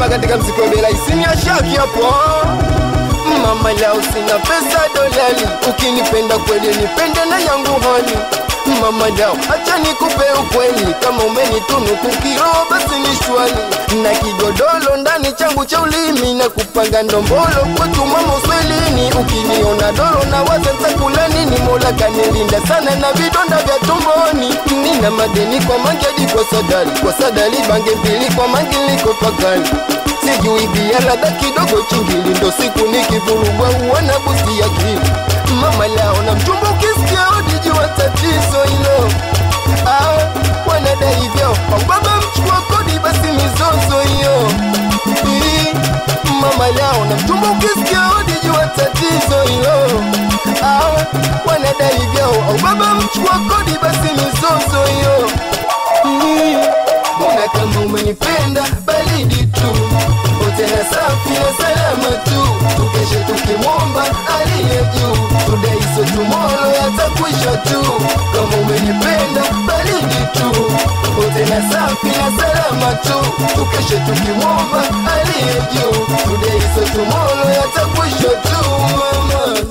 katika mziki wa bela isini ya shaki hapo mama lao sina pesa dolali ukinipenda kweli nipende na yangu hali mama lao acha nikupe ukweli kama umenitunuku kiroho basi ni shwali na kigodolo ndani changu cha ulimi na kupanga ndombolo kwetu mama uswelini ukiniona doro na waza ntakula nini mola kanilinda sana na vidonda vya tumboni nina madeni kwa mangi hadi kwa sadali kwa sadali bange mbili kwa mangi liko pakali sijui bia ladha kidogo chingili ndo siku nikivurugwa uona busti ya kili mama lao na mchumba ukisikia odijua tatizo hilo ah, wanadai hivyo au baba mchukua kodi basi mizozo hiyo Ii, mama lao na mchumba ukisikia odijua tatizo hilo ah, wanadai hivyo au baba mchukua kodi basi mizozo hiyo Ii, Mbona kama umenipenda baridi tu tena safi na salama tu tukeshe tukimwomba aliye juu tudaiso tumolo yatakwisha tu kama umenipenda baridi tu tena safi na salama tu tukeshe tukimwomba aliye juu tudaiso tumolo yatakwisha tu mama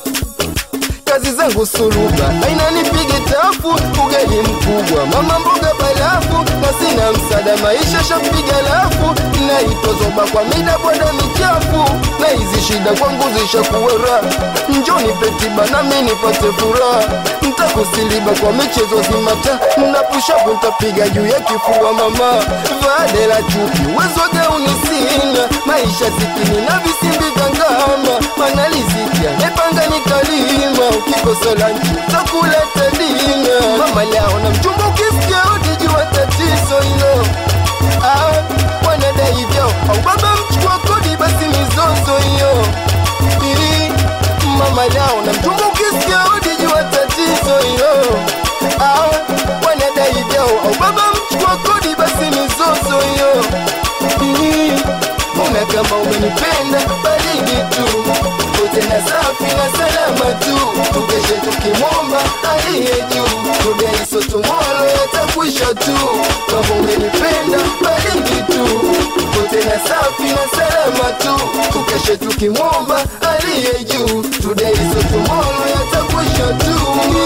kazi zangu suluba aina nipige tafu ugali mkubwa mama mboga balafu na sina msada maisha shapiga lafu naitozoba kwa mida boda michafu na hizi shida kwangu zishakuwera njoni petiba nami nipate furaha ntakusiliba kwa michezo zimata napushapu ntapiga juu ya kifua mama vade la chupi uwezo gauni sina maisha sikini na visimbi vya ngama manalizikia nepanga nikalima ukikosa lanchi takuleta dina mama lao na mchumba ukisikia utijua tatizo hilo ah, wanadai hivyo au baba mchukua kodi basi mizozo hiyo Ii, mama lao na mchumba ukisikia utijua tatizo hilo ah, wanadai hivyo au baba mchukua kodi basi mizozo hiyo Ii, Mbona kama umenipenda baridi tu tena safi na salama tu tukeshe tukimwomba aliye juu tudaiso tumolo yatakwisha tu kama umenipenda baridi tu tena safi na salama tu tukeshe tukimwomba aliye juu tudaiso tumolo yatakwisha tu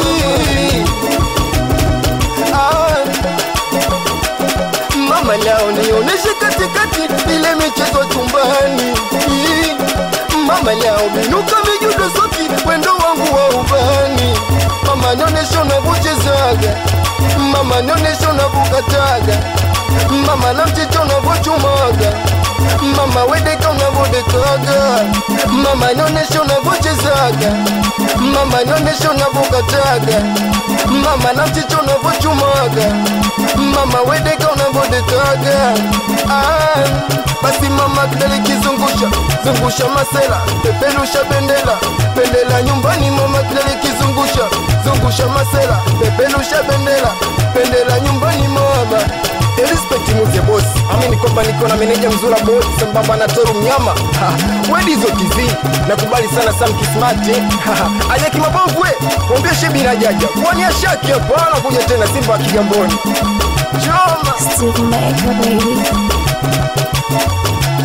ah mama lao nioneshe katikati ile michezo chumbani Ii, mama lao minuka mijudo soki wendo wangu wa ubani mama nioneshe unavyochezaga mama nioneshe unavyokataga mama na mchicha unavyochumaga mama wedeka unavyodekaga mama nioneshe unavyochezaga mama nioneshe unavyokataga mama na mchicha unavyochumaga mama wedeka unavyodekaga ah, basi mama kidali kizungusha zungusha masela peperusha bendela bendela nyumbani mama kidali kizungusha zungusha masela peperusha bendela bendela nyumbani mama Respect muze boss amini kwamba niko na meneja mzura boss sambamba na toru mnyama Ha, wedizo kizi nakubali sana Sam Kismati aje kimabovu we mwambie shebi na jaja kwani ashaki hapo anakuja tena Simba wa Kigamboni choma Still maker, baby.